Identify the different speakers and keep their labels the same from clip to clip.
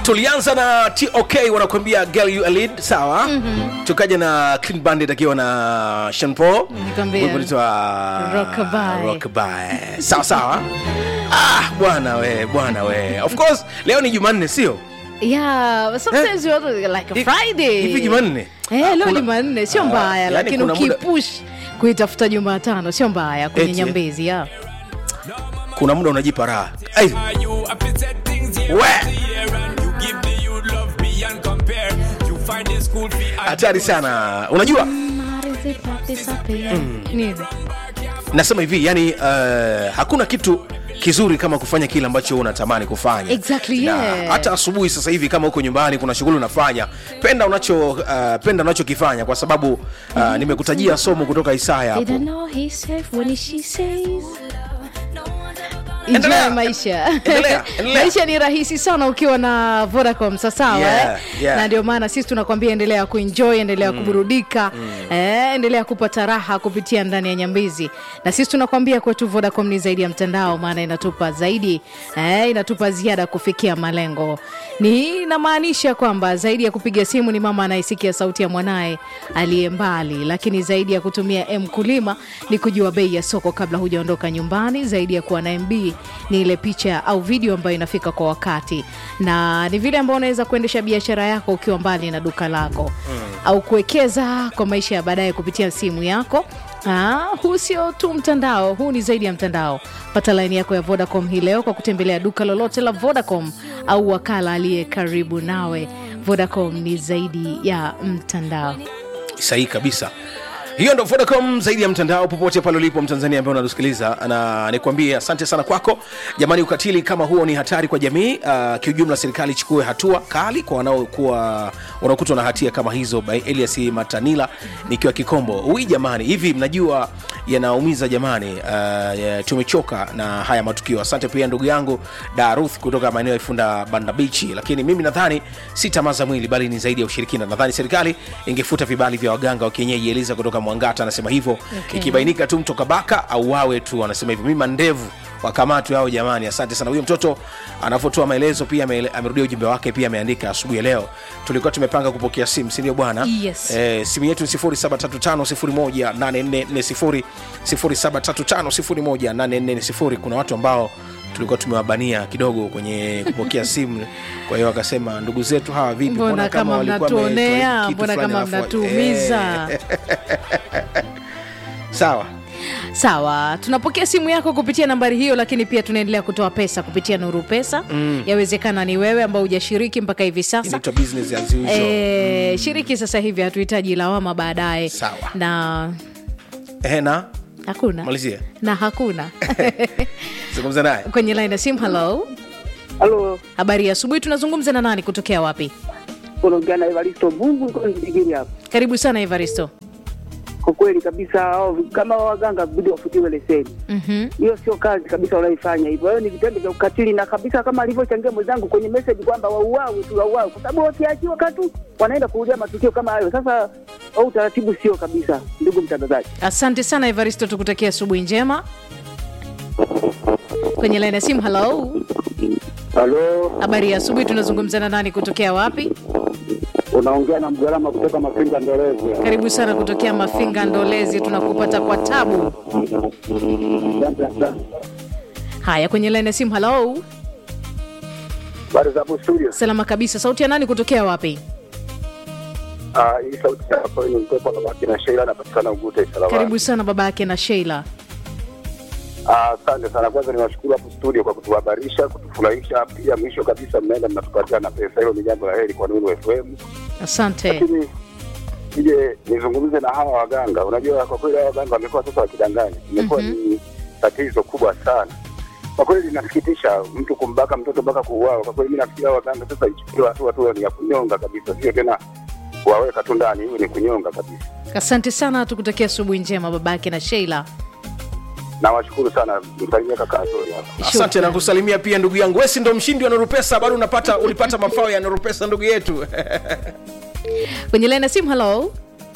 Speaker 1: tulianza na tok wanakuambia girl you a lead sawa mm-hmm. tukaja na clean bandit akiwa na Sean Paul
Speaker 2: Nikwambia.
Speaker 1: Wimbo unaitwa
Speaker 2: Rockabye.
Speaker 1: Rockabye. sawa sawa ah bwana we bwana we of course leo ni jumanne sio
Speaker 2: yeah sometimes you want like a
Speaker 1: Hi-
Speaker 2: friday
Speaker 1: hivi jumanne
Speaker 2: eh
Speaker 1: Ah,
Speaker 2: leo
Speaker 1: kuna-
Speaker 2: jumanne sio
Speaker 1: Ah,
Speaker 2: mbaya
Speaker 1: yani
Speaker 2: lakini
Speaker 1: kuna muda-
Speaker 2: ukipush kuitafuta jumatano sio mbaya kwenye
Speaker 1: Eti, eh?
Speaker 2: nyambezi ya
Speaker 1: kuna muda unajipa raha Ai,
Speaker 3: You appreciate things year
Speaker 1: We.
Speaker 3: after year and you give the youth love beyond compare. You find the school fee and
Speaker 1: hatari sana unajua
Speaker 2: Nini?
Speaker 1: nasema hivi yani uh, hakuna kitu kizuri kama kufanya kile ambacho unatamani kufanya
Speaker 2: Exactly,
Speaker 1: Na
Speaker 2: yeah.
Speaker 1: hata asubuhi sasa hivi kama uko nyumbani kuna shughuli unafanya penda unacho uh, penda unachokifanya kwa sababu uh, nimekutajia somo kutoka isaya
Speaker 2: They
Speaker 1: hapo
Speaker 2: don't know he's safe when she says
Speaker 1: Endelea.
Speaker 2: Enjoy maisha
Speaker 1: Endelea, endelea.
Speaker 2: maisha ni rahisi sana ukiwa na vodacom sasawa
Speaker 1: Yeah,
Speaker 2: eh?
Speaker 1: yeah.
Speaker 2: na ndio maana sisi tunakwambia endelea kuenjoy endelea kuburudika eh, endelea kupata raha kupitia ndani ya nyambizi na sisi tunakwambia kwetu vodacom ni zaidi ya mtandao maana inatupa zaidi eh, inatupa ziada kufikia malengo ni inamaanisha kwamba zaidi ya kupiga simu ni mama anayesikia sauti ya mwanaye aliye mbali lakini zaidi ya kutumia mkulima ni kujua bei ya soko kabla hujaondoka nyumbani zaidi ya kuwa na mb ni ile picha au video ambayo inafika kwa wakati na ni vile ambao unaweza kuendesha biashara yako ukiwa mbali na duka lako mm. au kuwekeza kwa maisha ya baadaye kupitia simu yako Ah, huu sio tu mtandao huu ni zaidi ya mtandao pata laini yako ya vodacom hii leo kwa kutembelea duka lolote la vodacom au wakala aliye karibu nawe vodacom ni zaidi ya mtandao
Speaker 1: sahihi kabisa hiyo ndo vodacom zaidi ya mtandao popote pale ulipo mtanzania ambaye unatusikiliza na nikwambie asante sana kwako jamani ukatili kama huo ni hatari kwa jamii uh, kiujumla serikali ichukue hatua kali kwa wanaokuwa wanaokutwa na hatia kama hizo by elias matanila nikiwa kikombo ui jamani hivi mnajua yanaumiza jamani uh, ya, tumechoka na haya matukio asante pia ndugu yangu daruth kutoka maeneo ya ifunda banda bichi lakini mimi nadhani si tamaa za mwili bali ni zaidi ya ushirikina nadhani serikali ingefuta vibali vya waganga wa kienyeji eliza kutoka mwangata anasema hivyo
Speaker 2: Okay.
Speaker 1: ikibainika tu mtoka baka au wawe tu anasema hivyo mimi mandevu wakamatwe hao jamani asante sana huyo mtoto anavyotoa maelezo pia ame- amerudia ujumbe wake pia ameandika asubuhi ya leo tulikuwa tumepanga kupokea simu sindio bwana
Speaker 2: Yes.
Speaker 1: eh, simu yetu ni 0735 0735 kuna watu ambao tulikuwa tumewabania kidogo kwenye kupokea simu kwa hiyo wakasema ndugu zetu hawa vipi
Speaker 2: mbona kama
Speaker 1: walikuwa
Speaker 2: mnatuonea
Speaker 1: wametoa kitu
Speaker 2: mbona
Speaker 1: fulani
Speaker 2: kama
Speaker 1: alafu-
Speaker 2: mnatuumiza
Speaker 1: Eh, sawa
Speaker 2: sawa tunapokea simu yako kupitia nambari hiyo lakini pia tunaendelea kutoa pesa kupitia nuru pesa mm. yawezekana ni wewe ambao hujashiriki mpaka hivi sasa
Speaker 1: inaitwa business as usual
Speaker 2: e, shiriki sasa hivi hatuhitaji lawama baadaye
Speaker 1: Sawa.
Speaker 2: na
Speaker 1: Ehe, na
Speaker 2: hakuna
Speaker 1: malizia
Speaker 2: na hakuna
Speaker 1: zungumza naye
Speaker 2: kwenye line ya simu halo
Speaker 4: Halo,
Speaker 2: habari ya asubuhi tunazungumza na nani kutokea wapi
Speaker 4: unaongea na Evaristo Mungu iko Ndigiri hapa.
Speaker 2: karibu sana evaristo
Speaker 4: Kwa kweli kabisa, hao kama waganga bidi wafutiwe leseni.
Speaker 2: mm-hmm.
Speaker 4: Hiyo sio kazi kabisa wanaifanya hivyo. Hiyo ni vitendo vya ukatili, na kabisa kama alivyochangia mwenzangu kwenye message kwamba wauawe tu, wauawe, kwa sababu wakiachiwa katu wanaenda kurudia matukio kama hayo. Sasa au utaratibu sio kabisa, ndugu mtangazaji.
Speaker 2: asante sana evaristo tukutakia asubuhi njema kwenye line ya simu halo
Speaker 4: Halo,
Speaker 2: habari ya asubuhi tunazungumza na nani kutokea wapi
Speaker 4: unaongea na mgalama kutoka Mafinga Ndolezi.
Speaker 2: karibu sana kutokea mafinga ndolezi tunakupata kwa tabu haya kwenye line ya simu halo
Speaker 4: Habari za studio.
Speaker 2: salama kabisa sauti ya nani kutokea wapi
Speaker 4: Ah, hii sauti yako ni mtoto wa baki na Sheila anapatikana Ugute Salama.
Speaker 2: karibu sana baba yake na sheila
Speaker 4: Ah, Asante sana. Kwanza niwashukuru hapo studio kwa kutuhabarisha, kutufurahisha. Pia mwisho kabisa mnaenda mnatupatia na pesa, hilo ni jambo la heri kwa Nuru FM.
Speaker 2: asante
Speaker 4: Lakini nije nizungumze na hawa waganga. Unajua, kwa kweli hawa waganga wamekuwa sasa wakidanganya, imekuwa ni tatizo kubwa sana kwa kweli. Linasikitisha mtu kumbaka mtoto mpaka kuuawa. Kwa kweli, mimi nafikiri hawa waganga sasa ichukuliwe hatua tu ni ya kunyonga kabisa, sio tena kuwaweka tu ndani, hiyo ni kunyonga kabisa.
Speaker 2: asante sana tukutakia asubuhi njema baba yake na sheila
Speaker 4: Nawashukuru sana, msalimie kaka Azori hapa.
Speaker 1: asante
Speaker 2: Shukran.
Speaker 1: na kusalimia pia ndugu yangu wesi ndo mshindi wa norupesa bado unapata ulipata mafao ya norupesa ndugu yetu
Speaker 2: kwenye line ya simu halo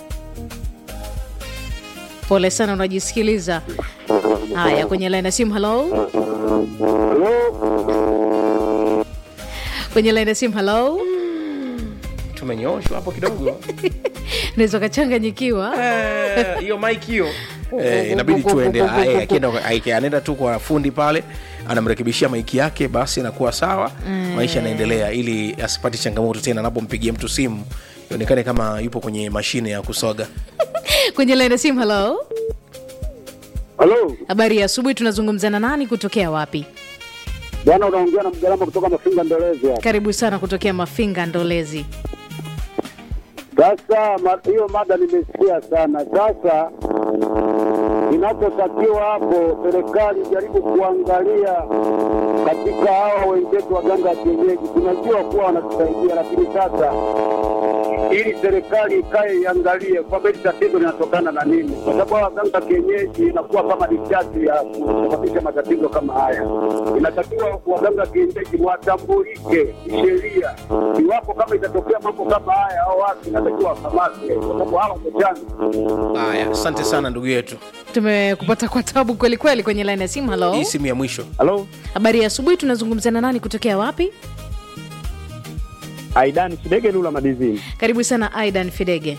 Speaker 2: pole sana unajisikiliza haya kwenye line ya simu halo kwenye laini ya simu halo
Speaker 1: tumenyooshwa hapo kidogo
Speaker 2: unaweza ukachanganyikiwa
Speaker 1: Eh, hiyo mike hiyo Eh, inabidi tuende Aya, akienda- aki- anaenda tu kwa fundi pale anamrekebishia maiki yake basi inakuwa sawa maisha yanaendelea ili asipate changamoto tena anapompigia mtu simu ionekane kama yupo kwenye mashine ya kusoga
Speaker 2: kwenye laini ya simu halo
Speaker 4: Halo,
Speaker 2: habari ya asubuhi tunazungumza na nani kutokea wapi
Speaker 4: bwana, unaongea na mgalama kutoka Mafinga Ndolezi hapa.
Speaker 2: karibu sana kutokea mafinga ndolezi
Speaker 4: Sasa ma- hiyo mada nimesikia sana. Sasa inachotakiwa hapo, serikali jaribu kuangalia katika hawa wenzetu waganga wa kienyeji, tunajua kuwa wanatusaidia, lakini sasa ili serikali ikae iangalie kwamba hili tatizo linatokana na nini, kwa sababu hawa waganga wa kienyeji inakuwa kama nishati ya kusababisha matatizo kama haya. Inatakiwa waganga wa kienyeji watambulike kisheria, iwapo kama itatokea mambo kama haya au watu inatakiwa wakamatwe, kwa sababu hawa ndio chanzo.
Speaker 1: haya asante sana ndugu yetu
Speaker 2: tumekupata kwa tabu kweli kweli kwenye laini ya simu halo
Speaker 1: hii simu ya mwisho
Speaker 5: Halo,
Speaker 2: habari ya asubuhi tunazungumza na nani kutokea wapi
Speaker 5: Aidan Kidege Lula Madizini.
Speaker 2: karibu sana aidan fidege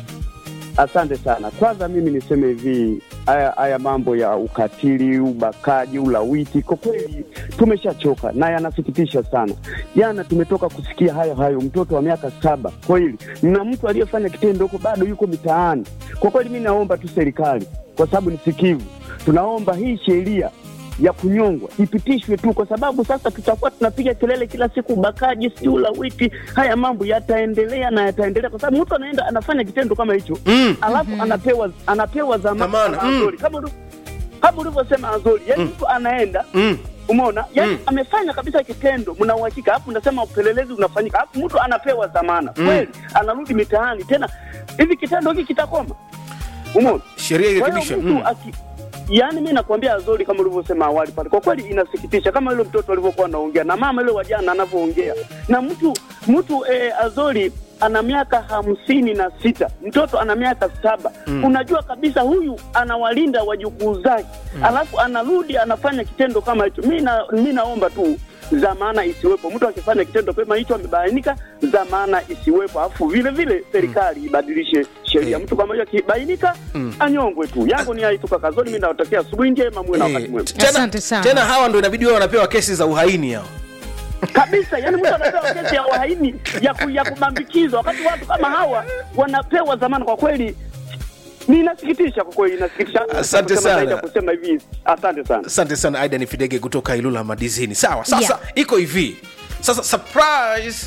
Speaker 5: Asante sana. Kwanza mimi niseme hivi, haya haya mambo ya ukatili, ubakaji, ulawiti, kwa kweli tumeshachoka na yanasikitisha sana. Jana tumetoka kusikia hayo hayo, mtoto wa miaka saba kweli, na mtu aliyefanya kitendo huko bado yuko mitaani. Kwa kweli, mi naomba tu serikali, kwa sababu ni sikivu, tunaomba hii sheria ya kunyongwa ipitishwe tu, kwa sababu sasa tutakuwa tunapiga kelele kila siku, ubakaji, sijui ulawiti. Haya mambo yataendelea na yataendelea, kwa sababu mtu anaenda anafanya kitendo kama hicho
Speaker 1: Mm.
Speaker 5: alafu anapewa anapewa
Speaker 1: Dhamana,
Speaker 5: dhamana
Speaker 1: mm.
Speaker 5: Azori, kama ulivyo- kama ulivyosema Azori, yani mtu anaenda
Speaker 1: mm.
Speaker 5: umeona, yani
Speaker 1: Mm.
Speaker 5: amefanya kabisa kitendo, mna uhakika, alafu unasema upelelezi unafanyika, alafu mtu anapewa dhamana kweli, anarudi mitaani tena. Hivi kitendo hiki kitakoma? Umeona?
Speaker 1: sheria
Speaker 5: Kwa hiyo
Speaker 1: irekebishwe
Speaker 5: mtu
Speaker 1: mm.
Speaker 5: aki yaani mi nakwambia Azori, kama ulivyosema awali pale, kwa kweli inasikitisha, kama yule mtoto alivyokuwa anaongea na mama yule wajana anavyoongea na mtu mtu eh, Azori ana miaka hamsini na sita mtoto ana miaka saba mm. unajua kabisa huyu anawalinda wajukuu zake mm. alafu anarudi anafanya kitendo kama hicho. Mi na, mi naomba tu dhamana isiwepo. Mtu akifanya kitendo kama hicho amebainika, dhamana isiwepo, alafu vile vile serikali ibadilishe sheria.
Speaker 1: Eh.
Speaker 5: Mtu kama hiyo akibainika anyongwe tu. Yangu ni haituka kazoni. Mimi nawatakia asubuhi njema, muwe na wakati
Speaker 1: Eh,
Speaker 5: mwema
Speaker 1: tena,
Speaker 2: Asante sana.
Speaker 1: tena hawa ndo inabidi wao wanapewa kesi za uhaini hao
Speaker 5: kabisa. Yani mtu anapewa kesi ya uhaini ya, ku, ya kubambikizwa, wakati watu kama hawa wanapewa dhamana. Kwa kweli ni inasikitisha, kwa kweli inasikitisha.
Speaker 1: Asante
Speaker 5: Kusema zaidi
Speaker 1: sana.
Speaker 5: ya kusema hivi, asante sana.
Speaker 1: asante sana aidan fidege kutoka ilula madizini sawa sasa
Speaker 2: Yeah.
Speaker 1: iko hivi sasa surprise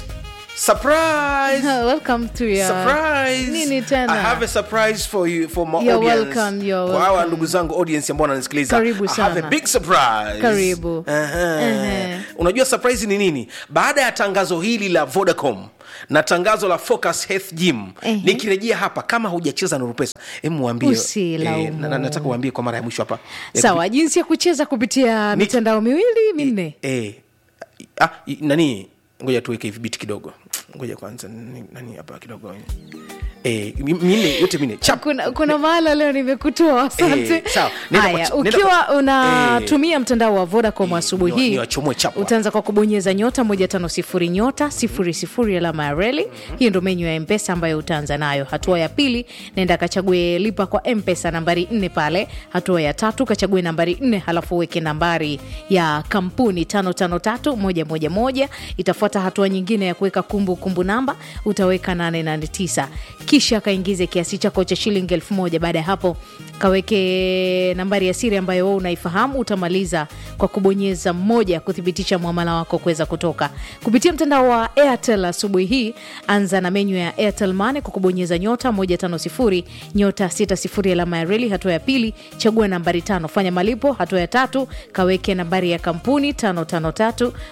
Speaker 1: surprise
Speaker 2: welcome to your
Speaker 1: surprise
Speaker 2: nini tena
Speaker 1: i have a surprise for you for my
Speaker 2: You're
Speaker 1: audience
Speaker 2: welcome, you're
Speaker 1: kwa hawa
Speaker 2: welcome.
Speaker 1: ndugu zangu audience ambao wananisikiliza
Speaker 2: Karibu
Speaker 1: i have a
Speaker 2: sana.
Speaker 1: big surprise
Speaker 2: Karibu.
Speaker 1: Aha.
Speaker 2: Ehe.
Speaker 1: unajua surprise ni nini baada ya tangazo hili la vodacom na tangazo la focus health gym
Speaker 2: Ehe.
Speaker 1: nikirejea hapa kama hujacheza nuru pesa hebu mwambie
Speaker 2: Usilaumu.
Speaker 1: na- na- nataka uambie kwa mara ya mwisho hapa Ya
Speaker 2: sawa jinsi ya kucheza kupitia
Speaker 1: Ni-
Speaker 2: mitandao miwili minne
Speaker 1: eh, ah, i- nani ngoja tuweke hivi biti kidogo ngoja kwanza nani nani hapa kidogo eh, mi- minne yote minne chap
Speaker 2: kuna, kuna mahala leo nimekutoa asante
Speaker 1: Eh, sawa. Nenda
Speaker 2: haya
Speaker 1: kwa- nenda
Speaker 2: ukiwa
Speaker 1: kwa-
Speaker 2: unatumia mtandao wa vodacom asubuhi
Speaker 1: niwa-
Speaker 2: hii
Speaker 1: niwachomwe chapwa.
Speaker 2: utaanza kwa kubonyeza nyota moja tano sifuri nyota sifuri sifuri alama ya reli hiyo ndo menyu ya mpesa ambayo utaanza nayo hatua ya pili nenda kachague lipa kwa mpesa nambari nne pale hatua ya tatu kachague nambari nne halafu uweke nambari ya kampuni tano tano tatu moja moja moja itafuata hatua nyingine ya kuweka kumbukumbu namba utaweka 889 kisha kaingize kiasi chako cha shilingi elfu moja baada ya hapo kaweke nambari ya siri ambayo wewe unaifahamu utamaliza kwa kubonyeza mmoja kuthibitisha mwamala wako kuweza kutoka kupitia mtandao wa airtel asubuhi hii anza na menyu ya airtel mane kwa kubonyeza nyota 150 nyota 60 alama ya reli hatua ya pili chagua nambari tano fanya malipo hatua ya tatu kaweke nambari ya kampuni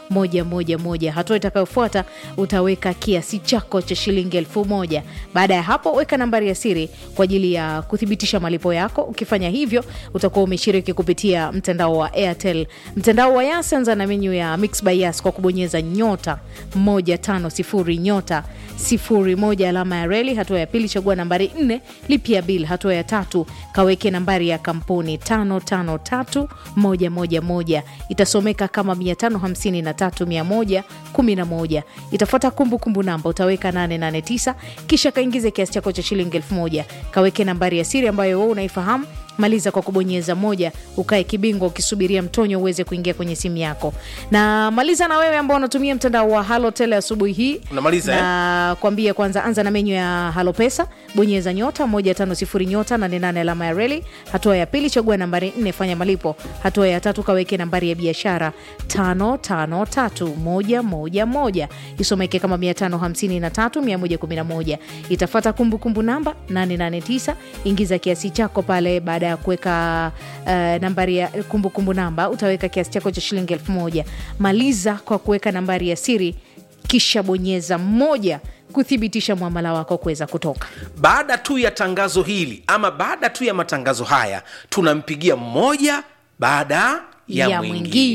Speaker 2: 553111 hatua itakayofuata utaweka kiasi chako cha shilingi elfu moja baada ya hapo hapo weka nambari ya siri kwa ajili ya kuthibitisha malipo yako ukifanya hivyo utakuwa umeshiriki kupitia mtandao wa airtel mtandao wa yas anza na menyu ya mix by yas kwa kubonyeza nyota 150 nyota 01 alama ya reli hatua ya pili chagua nambari 4 lipia bil hatua ya tatu kaweke nambari ya kampuni 553111 itasomeka kama 553111 itafuata kumbukumbu namba utaweka 889 kisha kaingize kiasi chako cha shilingi 1000 kaweke nambari ya siri ambayo wewe unaifahamu maliza kwa kubonyeza moja ukae kibingwa ukisubiria mtonyo uweze kuingia kwenye simu yako na maliza na wewe ambao unatumia mtandao wa halotel asubuhi hii
Speaker 1: Unamaliza,
Speaker 2: na kwambia kwanza anza na menyu ya halo pesa bonyeza nyota 150 nyota 88 alama ya reli hatua ya pili chagua nambari 4 fanya malipo hatua ya tatu kaweke nambari ya biashara 553111 isomeke kama 553111 itafata kumbukumbu namba 889 ingiza kiasi chako pale baada ya kuweka uh, nambari ya kumbukumbu kumbu namba utaweka kiasi chako cha shilingi 1000 maliza kwa kuweka nambari ya siri kisha bonyeza moja kuthibitisha mwamala wako kuweza kutoka
Speaker 1: baada tu ya tangazo hili ama baada tu ya matangazo haya tunampigia mmoja baada ya,
Speaker 2: Ya
Speaker 1: mwingine
Speaker 2: mwingine.